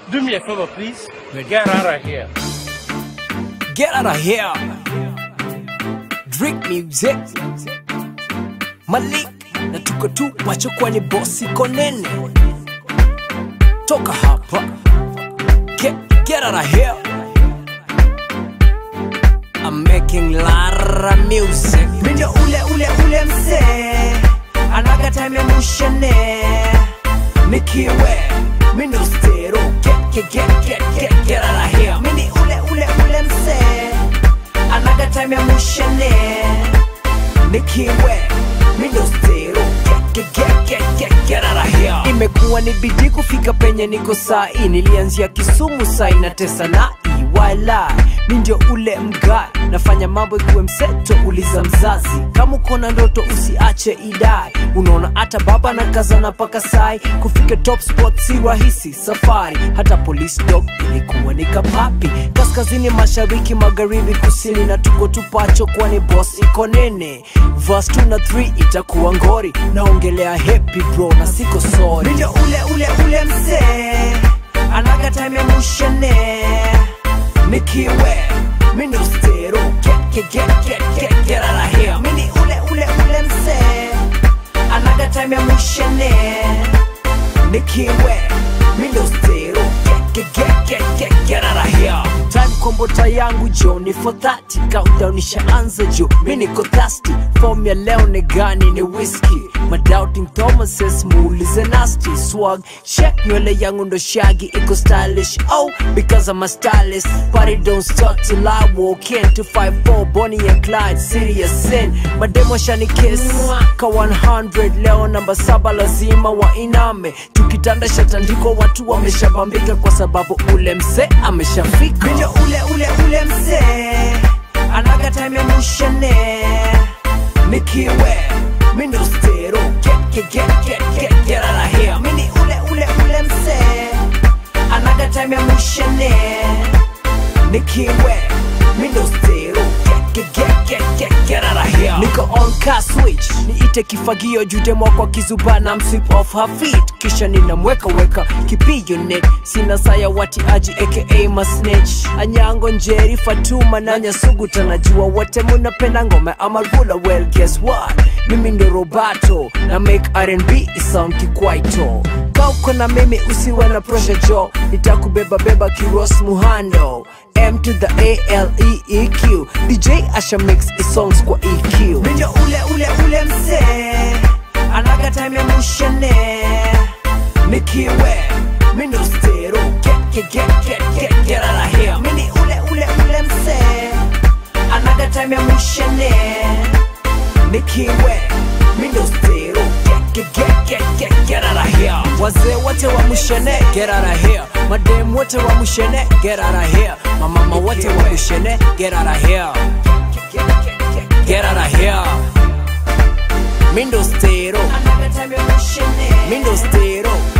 Do me a favor, please. Get out of here. Get out of here. Drink music. Malik na tuko tu macho kwani bosi konene. Toka hapa. Get, get out of here. I'm making Lara music. Mindo ule ule ule mzee anaga time ya mushane nikiwe mindo stero get get get get get get out of here mini ule ule ule mzee anaga time ya mushane nikiwe mindo stero get get get get get get out of here imekuwa ni bidii kufika penye niko sai nilianzia Kisumu sai na tesa na iwala mi ndio ule mgai nafanya mambo ikiwe mseto uliza mzazi kama uko na ndoto usiache idai unaona hata baba na kazana paka sai kufika top spot si rahisi safari hata police dog ilikuwa ni kapapi kaskazini mashariki magharibi kusini na tuko tupacho kwani boss iko nene verse 2 na 3 itakuwa ngori naongelea happy bro na siko sorry ndio ule ule ule mzee anaga time ya mushane nikiwe mindo stero get get get get get get out of here mini ule ule ule mzee anaga time ya mushane nikiwe mindo stero get get get get get get out of here time kombota yangu jo ni for 30 countdown ishaanza jo mi niko thirsty form ya leo ni gani ni whisky my doubting thomases muulize nasty swag check nywele yangu ndo shagi iko stylish oh because I'm a stylist party don't start till I walk in 254 Bonnie and Clyde serious sin mademo shani kiss ka 100 leo namba saba lazima wainame tukitanda shatandiko watu wameshabambika kwa sababu ule mse ameshafika ndio ule ule ule mzee anaga time ya mushane nikiwe mindo stero get get get get get get out of here mini ule ule ule mzee anaga time ya mushane nikiwe mindo stero get get get get get get out of here niko on car switch niite kifagio judemwa kwa kizuba na msip off her feet kisha ninamweka weka kipigo net sina saya wati aji aka masnitch anyango njeri fatuma na nyasugu tanajua wote munapenda ngome ama rula well guess what mimi ndo robato na make R&B isound kikwaito kauko na mimi usiwe na pressure jo nitakubeba beba kiros muhando M to the A L E E Q DJ Asha mix i songs kwa EQ Ndio ule ule ule mzee anaga time ya mushane nikiwe mindo stero get get get get get get out of here mini ule ule ule mzee anaga time ya mushane nikiwe mindo stero get get get get get get out of here wazee wote wa mushene get out of here madem wote wa mushene get out of here mamama wote wa mushene get out of here get out of here mindo stero mindo stero